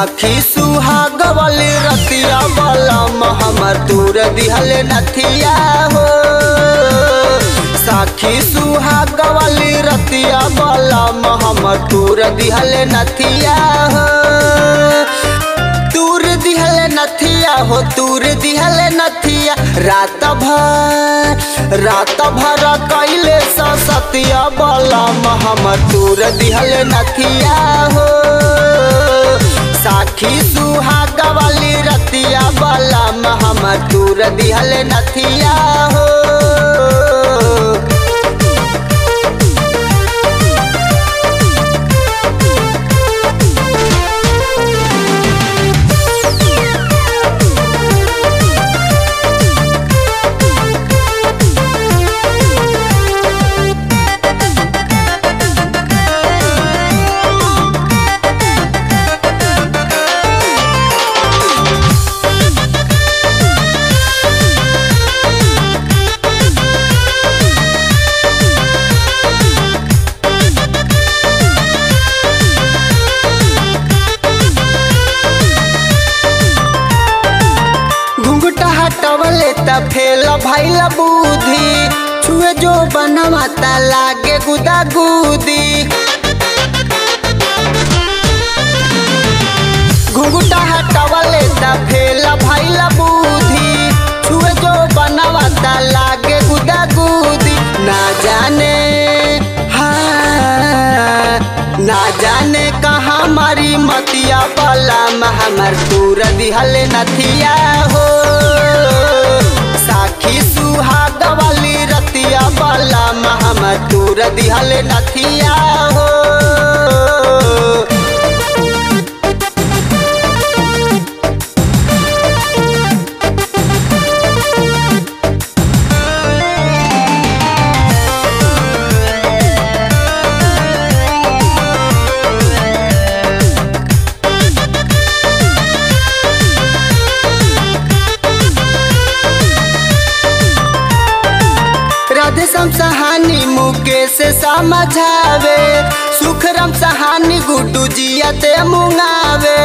साखी सुहाग वाली रतिया बलम हमर दूर दिहल नथिया हो साखी सुहाग वाली रतिया बलम हमर दूर दिहल नथिया हो दूर दिहल नथिया हो दूर दिहल नथिया रात भर रात भर कैले सतिया बलम हमर दूर दिहल नथिया हो साखी सुहाग वाली रतिया बलम हमर दूर दिहल नथिया हो घुंघटा हटवले त फेल भैल बुद्धि छुए जो बनवा त लागे गुदा गुदी घुंघटा हटवले त फेल भैल बुद्धि छुए जो बनवा त लागे गुदा गुदी ना जाने हाँ ना जाने कहाँ मारी मतिया बला हमर दूर दिहल नथिया हो साखी सुहाग वाली रतिया बला हमर दूर दिहल नथिया हो राधे सम सहानी मुकेश समझावे सुखरम सहानी गुड्डू जियते मुंगावे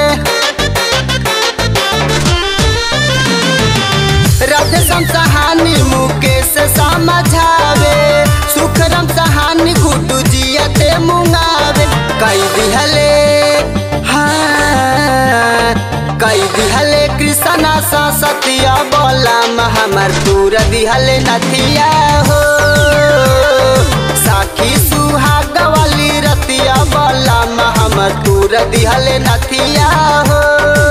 राधे सम सहानी मुकेश समझावे सुखरम सहानी गुड्डू जियते मुंगावे कई दिहले हाँ कई दिहले कृष्णा सा सतिया बोला हमर दूर दिहले नथिया हो साखी सुहाग वाली रतिया बोला हमर दूर दिहले नथिया हो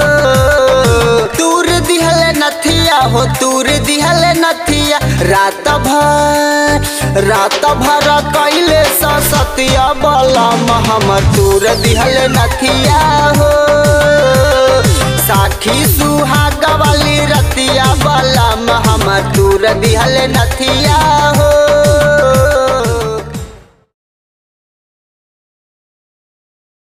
दूर दिहले नथिया हो दूर दिहले नथिया रात भर रात भर कैले सतिया बोला हमर दूर दिहले नथिया हो साखी सुहाग वाली रतिया बलम हमर दूर दिहल नथिया हो